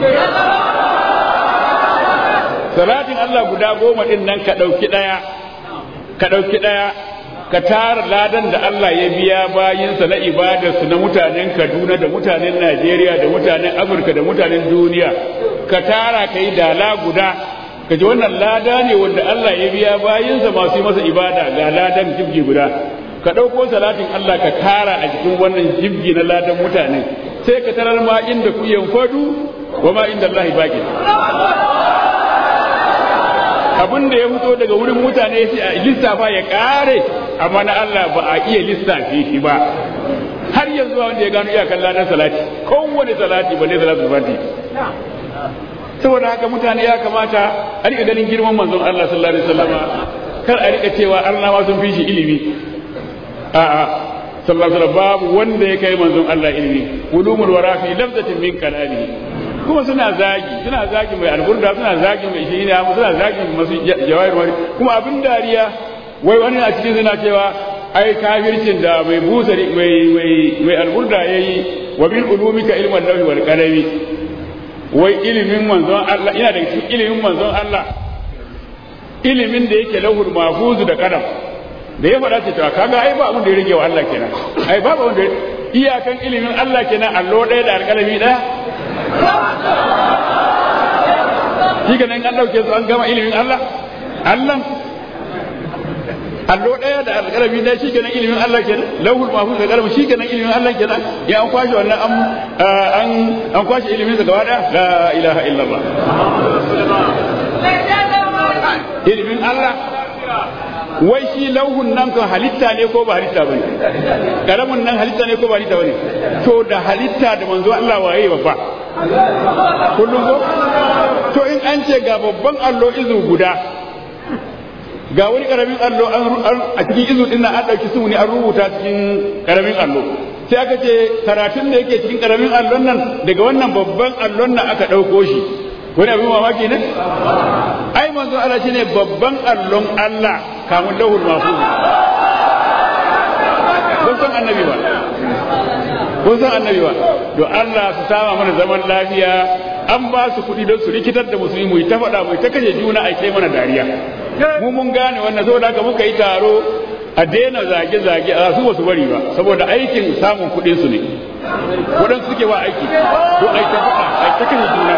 S1: salatin Allah guda goma din nan ka ɗauki ɗaya ka ɗauki ɗaya ka tara ladan da Allah ya biya bayinsa na ibadarsu na mutanen Kaduna da mutanen Najeriya da mutanen Amurka da mutanen duniya ka tara ka yi dala guda ka ji wannan lada ne wanda Allah ya biya bayinsa masu yi masa ibada ga ladan jibgi guda ka ɗauko salatin Allah ka tara a jikin wannan jibgi na ladan mutane sai ka tarar ma inda ku fadu wa ma inda Allah baki abin da ya fito daga wurin mutane sai a lissafa ya kare amma na Allah ba a iya lissafe shi ba har yanzu wanda ya gano iyakan ladan salati kowane salati ba ne salatu fati saboda haka mutane ya kamata a rika ganin girman manzon Allah sallallahu alaihi wasallama kar a rika cewa arnawa sun fi shi ilimi a'a sallallahu alaihi babu wanda ya kai manzon Allah ilimi ulumul wara fi lafzatin min kalamihi kuma suna zagi suna zagi mai alburda suna zagi mai shina suna zagi masu jawahir wani kuma abin dariya wai wani a cikin suna cewa ai kafircin da mai busari mai mai mai alburda yayi wa bil ulumika ilman lawhi wal qalami wai ilimin manzon Allah ina da cikin ilimin manzon Allah ilimin da yake lahul mahfuz da kadam da ya faɗa ce to kaga ai ba abin da ya rage wa Allah kenan ai ba abin da iyakan ilimin Allah kenan allo ɗaya da alƙalami ɗaya shi ga nan an ɗauke su an gama ilimin Allah Allah allo ɗaya da alƙalami ɗaya shi kenan ilimin Allah kenan lauhul mahfuz da ƙalami shi kenan ilimin Allah kenan ya an kwashe wannan an an kwashe ilimin sa gaba ɗaya la ilaha illallah ilimin Allah wai shi lauhun nan kan halitta ne ko ba halitta bane karamin nan halitta ne ko ba halitta bane to da halitta da manzo Allah waye babba kullum ko to in an ce ga babban allo izu guda ga wani karamin allo a cikin izu din nan an dauki su ne an rubuta cikin karamin allo sai aka ce karatun da yake cikin karamin allon nan daga wannan babban allon nan aka dauko shi wani abin mamaki ne ai manzo Allah shine babban allon Allah kamun lahul mahfuz kun san annabi ba kun san annabi ba to Allah su sama mana zaman lafiya an ba su kuɗi don su rikitar da musulmi mu ta faɗa mu ta kashe juna a kai mana dariya mu mun gane wannan saboda haka muka yi taro a daina zage-zage a su basu bari ba saboda aikin samun kuɗin su ne kuɗin suke wa aiki to ai ta faɗa ai ta kashe juna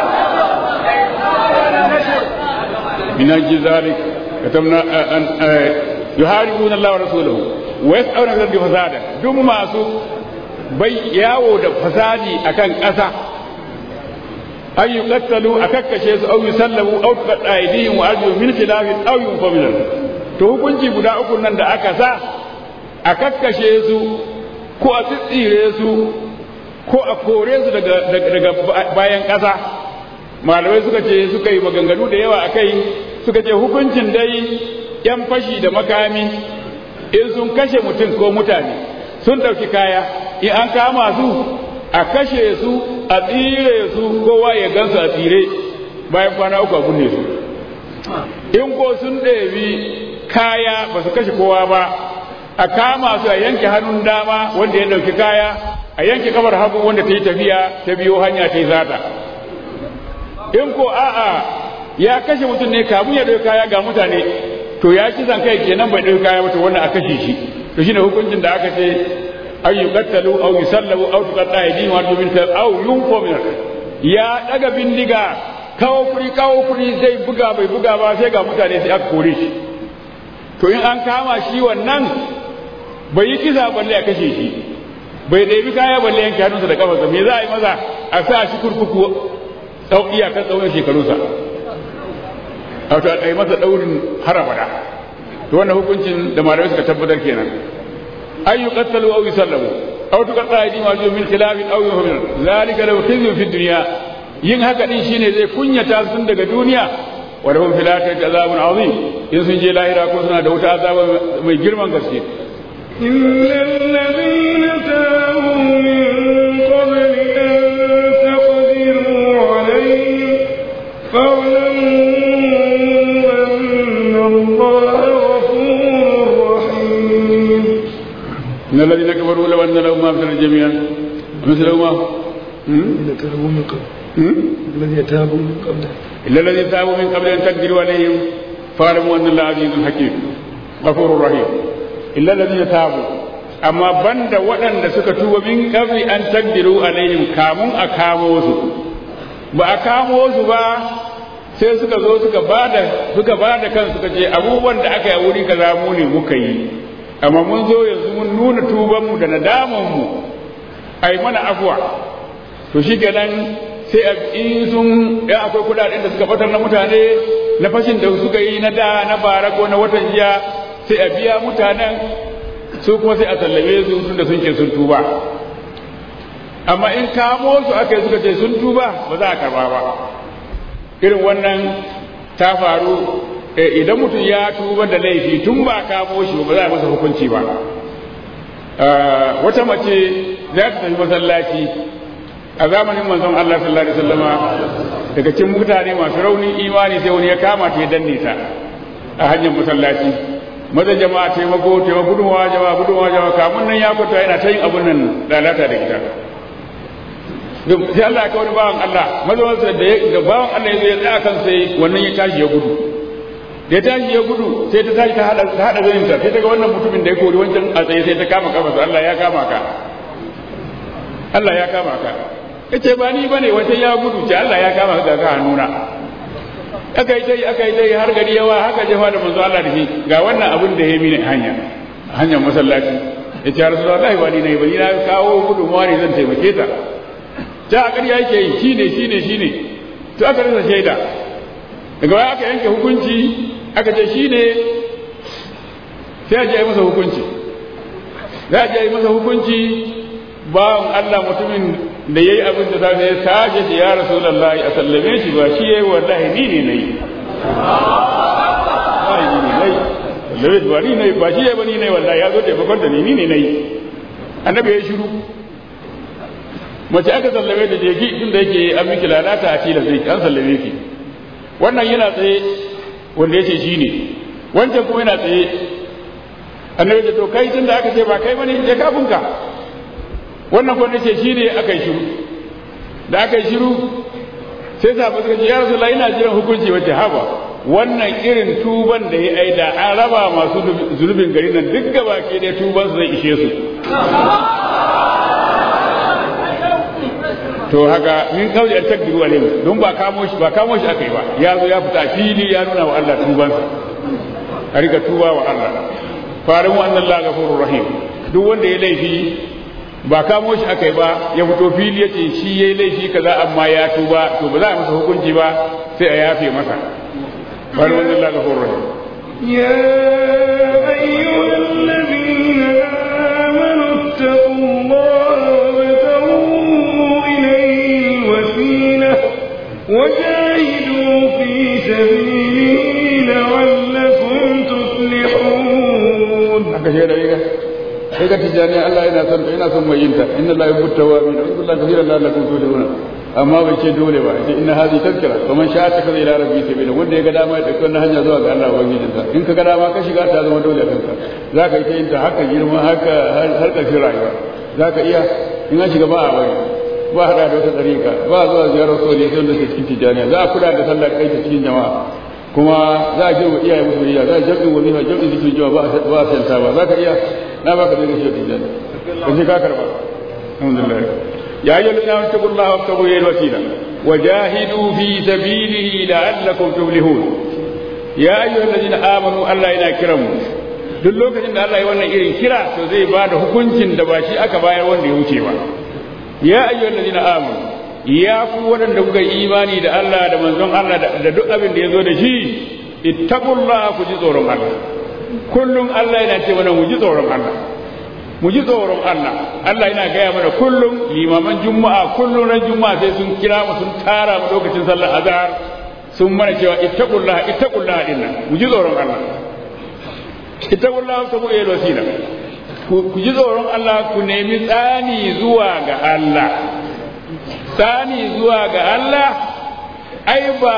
S1: من أجل ذلك كتبنا أن يحاربون الله ورسوله ويسعون في الأرض فسادا دم ما سو bai yawo da fasadi akan ƙasa an yi kattalu a kakkashe su au yusallamu au tuqatta aydihim wa arjuluhum min khilafin aw yunfaw to hukunci guda uku nan da aka sa a kakkashe su ko a tsitsire su ko a kore su daga bayan ƙasa malamai suka ce suka yi maganganu da yawa a kai suka ce hukuncin dai yan fashi da makami in sun kashe mutum ko mutane sun ɗauki kaya in an kama su a kashe su a tsire su kowa ya gansu a tsire bayan kwana uku a kunne su in ko sun ɗebi kaya ba su kashe kowa ba a kama su a yanke hannun dama wanda ya ɗauki kaya a yanke kamar hagu wanda ta yi tafiya ta biyo hanya ta yi zata in ko a'a ya kashe mutum ne kamun ya ɗauki kaya ga mutane to ya ci zan kai kenan bai ɗauki kaya ba to wannan a kashe shi to shine hukuncin da aka ce an yi kattalu au yi sallabu au tuqatta aydihim wa arjuluhum min au yunfo min ya daga bindiga kawo kuri kawo kuri zai buga bai buga ba sai ga mutane sai aka kore shi to in an kama shi wannan bai yi kisa balle a kashe shi bai ɗebi kaya balle yanke hannunsa da kafarsa me za a yi maza a sa shi kurkuku tsau iyakar tsawon shekarunsa wato a ɗai masa ɗaurin harabada to wannan hukuncin da malamai suka tabbatar kenan an yi kattalu au yi sallamu au tuqatta aydihim wa min khilafin aw yuhmin zalika law khizyun fi dunya yin haka din shine zai kunyata sun daga duniya wa lahum fil akhirati azabun azim in sun je lahira ko suna da wuta azaba mai girman gaske
S2: إلا الذين تابوا من قبل أن تقدروا عليهم فاعلموا أن الله غفور رحيم
S1: إن الذين كفروا لو أن لهم ما في الأرض جميعا مثل ما
S2: الذين تابوا من قبل الذين تابوا من قبل
S1: إلا الذين تابوا من قبل أن تقدروا عليهم فاعلموا أن الله عزيز حكيم غفور رحيم إلا الذين تابوا amma banda waɗanda suka tuba min qabli an taqdiru alaihim kamun a kamo su ba a kamo su ba sai suka zo suka bada suka bada kan suka ce abubuwan da aka yi wuri kaza mu ne muka yi amma mun zo yanzu mun nuna tuban mu da nadaman mu ai mana afwa to shikenan sai a in sun ɗan akwai kuɗaɗen da suka batar na mutane na fashin da suka yi na da na bara ko na watan jiya sai a biya mutanen su kuma sai a sallame su tun da sun ce sun tuba amma in kamo su aka yi suka ce sun tuba ba za a karba ba irin wannan ta faru idan mutum ya tuba da laifi tun ba kamo shi ba za a masa hukunci ba wata mace za ta tafi masallaci a zamanin manzon Allah sallallahu alaihi wasallama daga cikin mutane masu raunin imani sai wani ya kama ta ya danne ta a hanyar masallaci maza jama'a taimako taimako gudunwa jama'a gudunwa jama'a kamun nan ya kwata yana ta yin abun nan lalata da ita sai Allah ya wani bawan Allah maza wasu da da bawan Allah ya zo ya tsaya kan sai wannan ya tashi ya gudu da ya tashi ya gudu sai ta tashi ta hada ta hada zanin ta sai ta ga wannan mutumin da ya kori wancan a tsaye sai ta kama kafa Allah ya kama ka Allah ya kama ka yace ba ni bane wancan ya gudu ce Allah ya kama ka ga hannuna aka yi dai aka yi dai har gari yawa haka jefa da manzo Allah da shi ga wannan abin da ya mini hanya hanyar masallaci ya ce rasulullahi ba ni ne ba ni na kawo gudunmawa ne zan taimake ta ta a ƙarya yake yi shine shine shine to aka rasa shaida daga baya aka yanke hukunci aka ce shine sai a je yi masa hukunci za a je yi masa hukunci bawan Allah mutumin da ya yi abin da safe ya sake shi ya rasu lallahi a sallame shi ba shi ya yi wallahi ni ne na yi wallahi ni ne na yi sallame ba ni ne ba shi ya yi ba ni ne wallahi ya zo taimakon da ni ni ne na yi annabi ya yi shiru mace aka sallame da jeki tun da yake an miki lalata a tilas zai an sallame ki wannan yana tsaye wanda ya ce shi ne wancan kuma yana tsaye annabi da to kai tun da aka ce ba kai bane je kafinka wannan kwan ce shi ne aka yi shiru da aka yi shiru sai sa suka ce ya rasu la ina jiran hukunci wacce haba wannan irin tuban da ya aida an raba masu zunubin gari nan duk gaba ke da tuban su zai ishe su to haka min kawai an takdiru alaihi don ba kamo shi ba kamo shi aka yi ba ya zo ya fita fili ya nuna wa Allah tubansa a riga tuba wa Allah farin wa annan la gafurur rahim duk wanda ya laifi ba kamo shi aka yi ba ya fito fili ya ce shi ya yi laifi kaza amma ya tuba to ba za a masa hukunci ba sai a yafe masa bari wannan Allah ga horon
S2: يا أيها الذين آمنوا
S3: واتقوا الله وابتغوا إليه الوسيلة وجاهدوا في سبيله لعلكم تفلحون
S1: haka shi da riga sai ga tijani Allah yana son ina son mai yinta inna la yuhibbu tawabin wa kullu kathiran la'allakum tuflihun amma bai ce dole ba ce inna hadhi tazkira fa man sha'a takaza ila rabbi sabila wanda ya ga dama ya dauki wannan hanya zuwa ga Allah ubangijin sa in ka ga dama ka shiga ta zama dole kanka zaka yi ta yin ta haka girma haka har ƙarshen rayuwa zaka iya in an shiga ba a bari ba hada da wata tsarika ba zuwa ziyarar soli sai wanda ke cikin tijaniya za a kula da sallar kai ta cikin jama'a kuma za a girma iyaye musu riya za a jam'in wazifa jam'in zikirin jama'a ba a santa ba za ka iya na baka da shi tijani ka ce ka karba alhamdulillah ya ayyuhal ladina amanu taqullaha wabtaghu ilayhi wasila wajahidu fi sabilihi la'allakum tuflihun ya ayyuhal ladina amanu Allah yana kiran mu duk lokacin da Allah ya wannan irin kira to zai ba da hukuncin da ba shi aka bayar wanda ya wuce ba ya ayyuhal ladina amanu ya ku waɗanda kuka yi imani da Allah da manzon Allah da duk abin da ya zo da shi ittaqullaha ku ji tsoron Allah kullum Allah yana ce mana mu ji tsoron Allah mu ji tsoron Allah Allah yana gaya mana kullum limaman juma'a kullum ran juma'a sai sun kira mu sun tara mu lokacin sallar azhar sun mana cewa ittaqullaha ittaqullaha dinnan mu ji tsoron Allah ittaqullaha sabu ila wasila ku ji tsoron Allah ku nemi tsani zuwa ga Allah tsani zuwa ga Allah ai ba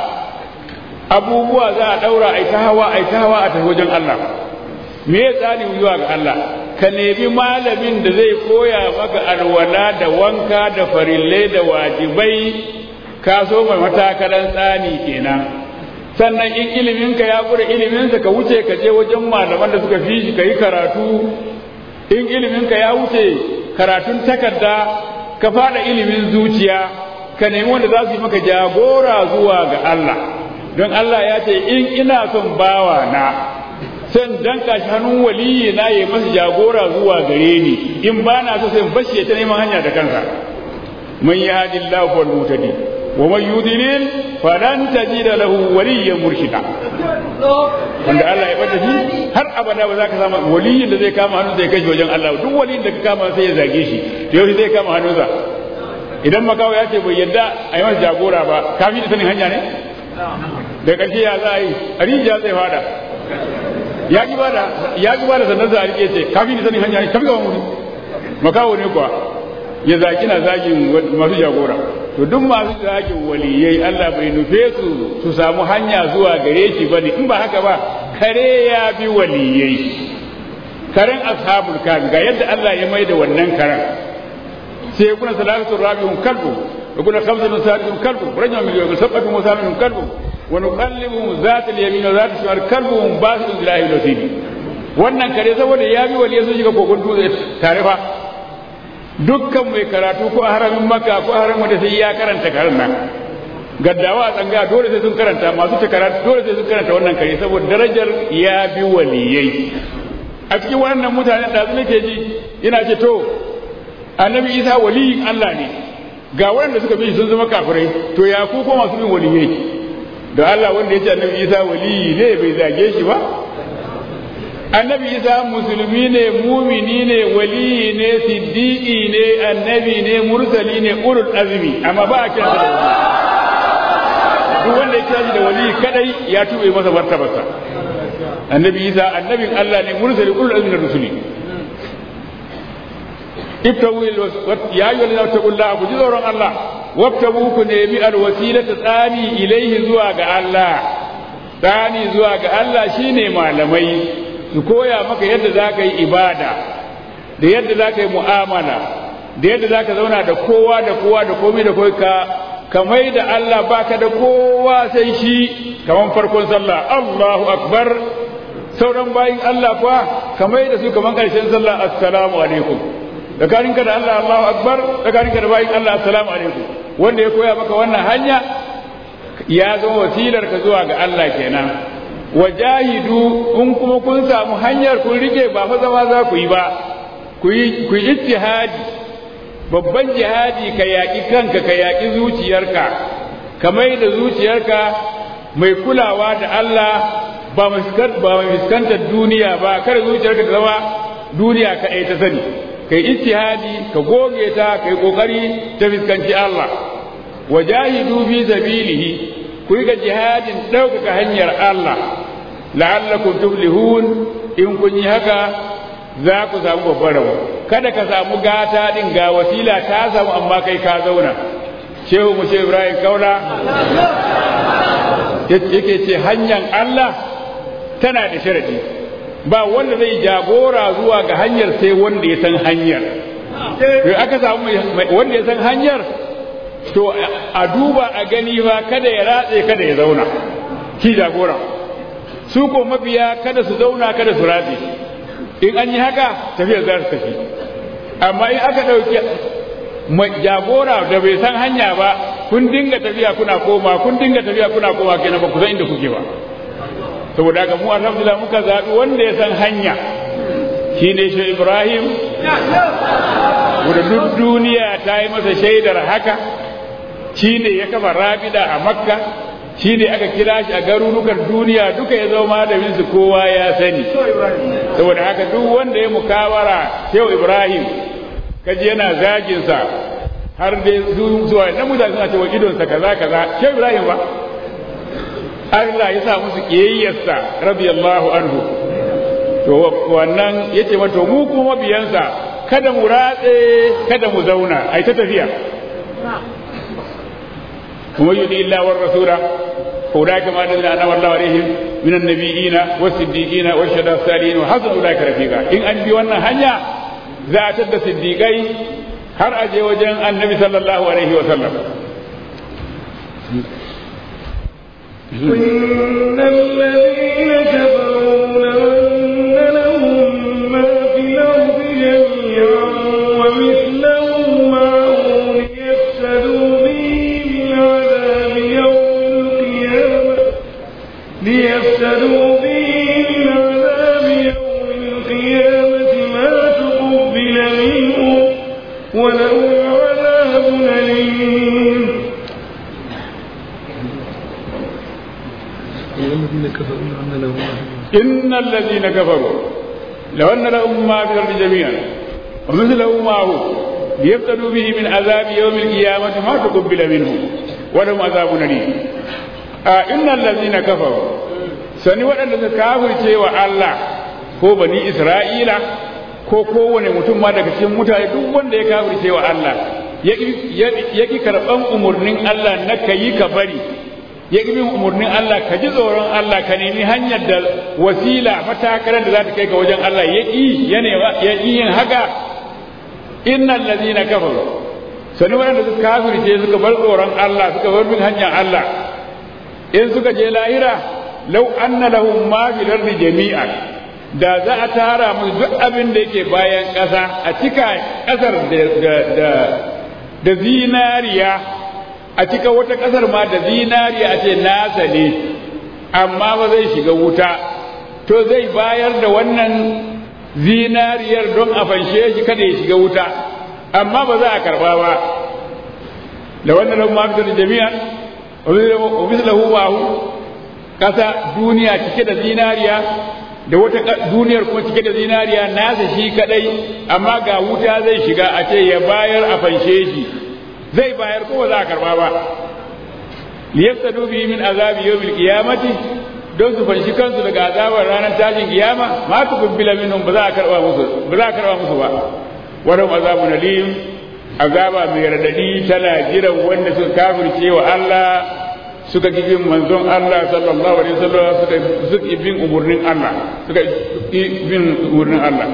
S1: abubuwa za a daura ai ta hawa ai ta hawa a tafi wajen Allah me ya tsani zuwa ga Allah ka nemi malamin da zai koya maka alwala da wanka da farillai da wajibai ka so mai matakalan tsani kenan sannan in iliminka ya kure iliminsa ka wuce ka je wajen malaman da suka fi shi ka yi karatu in iliminka ya wuce karatun takarda ka fada ilimin zuciya ka nemi wanda za su yi maka jagora zuwa ga Allah don Allah ya ce in ina son bawa na san danka shi hannun waliyi na yi masa jagora zuwa gare ni in ba na so sai in bashi ta neman hanya da kansa man yahdillahu wal mutadi wa man yudlil falan tajida lahu waliyyan murshida wanda Allah ya bada shi har abada ba za ka samu waliyin da zai kama hannu zai kashi wajen Allah duk waliyin da ka kama sai ya zage shi to yau zai kama hannunsa idan makawa ya ce bai yadda a yi masa jagora ba kafin da sanin hanya ne da ƙarshe ya za a yi a rijiya zai fada ya ki bada ya ki bada sannan za a rike ce kafin da sanin hanya ne kafin ga wani makawo ne kuwa ya zaki na zagin masu jagora to duk masu zagin waliyai Allah bai nufe su su samu hanya zuwa gare shi bane in ba haka ba kare ya bi waliyai karen ashabul kafi ga yadda Allah ya mai da wannan karen sai kuna salatu rabi'un kalbu wa kuna khamsatun sadisun kalbu rajul min yawm sabatu musaminun kalbu wa nuqallibu zat al-yamin wa zat al-shimal kalbuhum basidun ilahi lasibi wannan kare saboda ya bi waliyai sun shiga kogon dutse tare fa dukkan mai karatu ko a haramin maka ko a haramin da sai ya karanta karen nan gaddawa a tsanga dole sai sun karanta masu ta karatu dole sai sun karanta wannan kare saboda darajar ya bi waliyai a cikin wannan mutanen da nake ji ina ce to annabi isa waliyin Allah ne ga waɗanda suka bi sun zama kafirai to ya ku ko masu bin waliyai da Allah wanda ya ce annabi isa waliyi ne bai zage shi ba annabi isa musulmi ne mumini ne waliyi ne siddiqi ne annabi ne mursali ne ulul azmi amma ba a kira da duk wanda ya kira shi da waliyi kadai ya tube masa martabarsa annabi isa annabin Allah ne mursali ulul azmi na rusuli ibtagu ya ayyuhal ladina taqullaha ku ji tsoron Allah wabtagu ku nemi alwasilata tsani ilaihi zuwa ga Allah tsani zuwa ga Allah shine malamai su koya maka yadda za ka yi ibada da yadda za ka yi mu'amala da yadda za ka zauna da kowa da kowa da komai da komai ka kamai da Allah baka da kowa sai shi kaman farkon sallah Allahu akbar sauran bayin Allah fa kamai da su kaman karshen sallah assalamu alaikum tsakaninka da Allah Allahu akbar tsakaninka da bayin Allah assalamu alaikum wanda ya koya maka wannan hanya ya zama wasilar ka zuwa ga Allah kenan wajahidu in kuma kun samu hanyar kun rike ba fa zama za ku yi ba ku yi ku yi ijtihadi babban jihadi ka yaƙi kanka ka yaƙi zuciyarka ka mai da zuciyarka mai kulawa da Allah ba mai fuskantar duniya ba kada zuciyarka ta zama duniya ka ta sani kai ijtihadi ka goge ta kai kokari ta fiskanci Allah wajahidu fi sabilihi ku yi ga jihadin ɗaukaka hanyar Allah la'allakum tuflihun in kun yi haka za ku samu babbar rabo kada ka samu gata din ga wasila ta samu amma kai ka zauna shehu mu ce Ibrahim Kaula yake ce hanyar Allah tana da sharadi ba wanda zai jagora zuwa ga hanyar sai wanda ya san hanyar aka samu wanda ya san hanyar to a duba a gani ba kada ya ratse kada ya zauna shi jagora su ko mabiya kada su zauna kada su ratse in an yi haka tafiyar za su tafi amma in aka ɗauki jagora da bai san hanya ba kun dinga tafiya kuna koma kun dinga tafiya kuna koma kenan ba ku san inda kuke ba saboda haka mu alhamdulillah muka zaɓi wanda ya san hanya shine shi Ibrahim wanda duk duniya ta yi masa shaidar haka shi ne ya kafa rabida a makka shi ne aka kira shi a garurukan duniya duka ya zama malamin su kowa ya sani saboda haka duk wanda ya mukawara shehu ibrahim kaji yana zagin sa har dai zuwa na mutane suna cewa idonsa kaza kaza shehu ibrahim ba Allah ya sa musu kiyayyarsa radiyallahu anhu to wannan yace mata mu kuma biyansa kada mu ratse kada mu zauna ai ta tafiya ومن يطع الله والرسول فاولئك مع الذين انعم الله عليهم من النبيين والصديقين والشهداء الصالحين وحسن اولئك رفيقا ان ان بي wannan hanya za a tada siddiqai har a je wajen annabi sallallahu alaihi wa sallam
S3: إن الذين كفروا لو أن لهم ما في الأرض جميعا ومثله معه ليفتدوا به من عذاب يوم القيامة ليفتدوا به من عذاب يوم القيامة ما تقبل منه ولهم عذاب أليم
S2: الذين كفروا أن لهم
S1: ان الذين كفروا لو ان لهم ما في الارض جميعا ومثله معه ليفتدوا به من عذاب يوم القيامة ما تقبل منهم ولهم عذاب أليم آه إن الذين كفروا sani waɗanda suka kafirce wa Allah ko bani Isra'ila ko kowane mutum ma daga cikin mutane duk wanda ya kafirce wa Allah ya ki karɓan umarnin Allah na ka yi ka bari ya ƙi bin umarnin Allah ka ji tsoron Allah ka nemi hanyar da wasila matakarar da za ta kai ka wajen Allah ya ƙi ya ƙi yin haka innal ladina kafaru sani waɗanda suka kafirce suka bar tsoron Allah suka bar bin hanyar Allah in suka je lahira law anna lahum ma fil ardi jami'an da za a tara musu duk abin da yake bayan ƙasa a cika ƙasar da da zinariya a cika wata ƙasar ma da zinariya a ce nasa ne amma ba zai shiga wuta to zai bayar da wannan zinariyar don a fanshe shi kada ya shiga wuta amma ba za a karba ba da wannan lahu ma da jami'an wa mislahu ma'hu kasa duniya cike da zinariya da wata duniyar kuma cike da zinariya nasa shi kadai amma ga wuta zai shiga a ce ya bayar a fanshe shi zai bayar ko ba za a karba ba liyastadu bi min azabi yawmil qiyamati don su fanshi kansu daga azabar ranar tashin kiyama ma tu kubbila minhum ba za a karba musu ba za a karba musu ba wannan azabun alim azaba mai radadi tana jiran wanda suka kafirce wa Allah suka ki bin manzon Allah sallallahu alaihi wasallam suka suka bin umurnin Allah suka bin umurnin Allah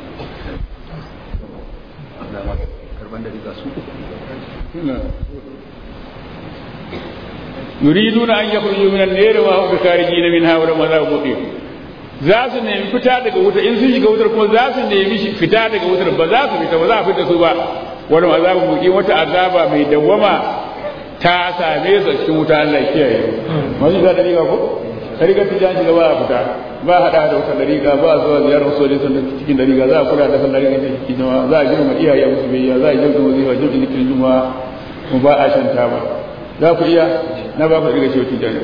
S1: yuriduna an yakhruju min an-nar wa hum bikharijin minha wa lam azab muqim za su nemi fita daga wuta in sun shiga wutar kuma za su nemi fita daga wutar ba za su fita ba za a fita su ba wani azabu muqim wata azaba mai dawwama ta same su cikin wuta Allah kiyaye masu ga dariƙa ko dariƙa ta jan shiga ba a fita ba a hada da wata dariƙa ba a zuwa ziyarar sojoji sun cikin dariƙa za a kula da san dariƙa ta cikin jama'a za a girma iyaye musu biyayya za a girma wazifa jirgin cikin juma'a mu ba a shan taba za ku iya na ba ku daga cewa tijani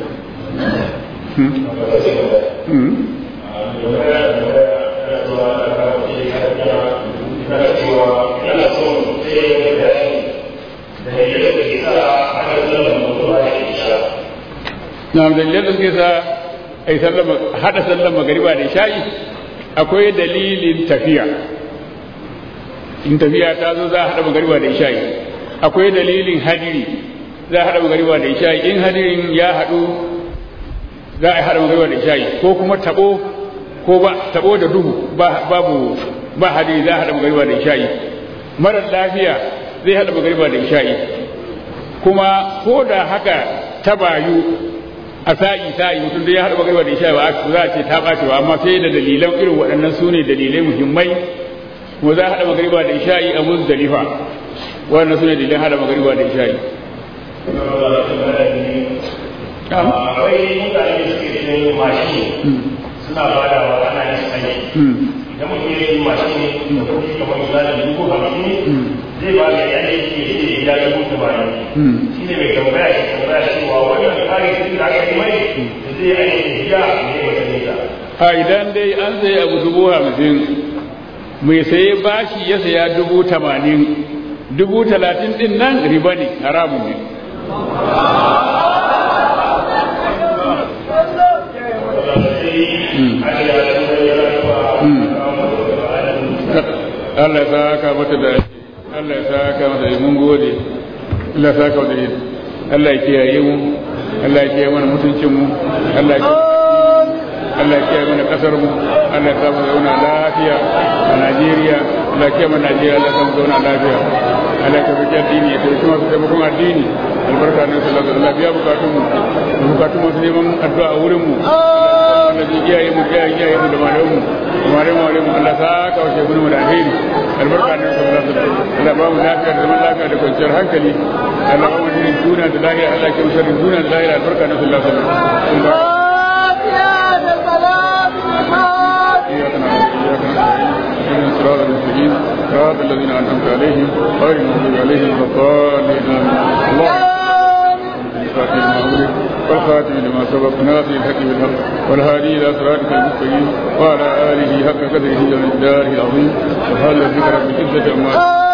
S4: na cewa yana son sai ya yi bayani da yadda da ke sa aka zama mutuwa ya isha
S1: na dalilin da suke sa a yi haɗa sallar magariba da sha'i akwai dalilin tafiya in tafiya ta zo za a haɗa magariba da sha'i akwai dalilin hadiri za a haɗa magariba da sha'i in hadirin ya haɗu za a haɗa magariba da sha'i ko kuma taɓo ko ba taɓo da duhu babu ba hadiri za a haɗa magariba da sha'i marar lafiya zai haɗa magariba da sha'i kuma ko da haka ta bayu a sa'i sa'i mutum da ya haɗa magariba da sha'i ba za a ce ta ɓace ba amma sai da dalilan irin waɗannan su ne dalilai muhimmai kuma za a haɗa magariba da sha'i a muzdalifa waɗannan su ne dalilan haɗa magariba da sha'i
S4: akwai mutane da suke cikin mashin suna badawa ana yin aiki idan mutum ya yi mashin da kuɗi kamar misali dubu hamsin zai ba da yan aiki ya ce ya dubu tamanin shi ne mai tambaya shi tambaya cewa wannan kare kuɗi da aka yi mai da zai aiki biya ne wata nisa
S1: a idan dai an sayi abu dubu hamsin mai saye bashi ya saya dubu tamanin dubu talatin din nan riba ne haramun ne Allah ya saka mata da Allah ya saka mata da mun gode Allah ya saka mata da Allah ya kiyaye mu Allah ya kiyaye mana mutuncin mu Allah ya Allah ya kiyaye mana kasar mu Allah ya samu zauna lafiya a Najeriya Allah ya kiyaye mana Najeriya Allah ya samu zauna lafiya Allah ya tabbata addini ya tabbata masu taimakon addini albarka ne sallallahu alaihi wasallam biya bukatun mu da bukatun masu neman addu'a a wurin mu Allah ya kiyaye mu kiyaye kiyaye mu da malamu mu malamu malamu Allah ya saka wa shebunu mu da alheri albarka ne sallallahu alaihi wasallam Allah ba mu lafiya da zaman lafiya da kwanciyar hankali Allah ba mu dinin duniya da lahira Allah ya kiyaye mu duniya da lahira albarka ne sallallahu alaihi wasallam صراط المسلمين صراط الذين انعمت عليهم غير المغضوب عليهم ولا الضالين اللهم والخاتم لما سبق ناصر الحق بالحق والهادي الى صراطك المستقيم وعلى اله حق قدره ومقداره العظيم سبحان ربك رب العزه عما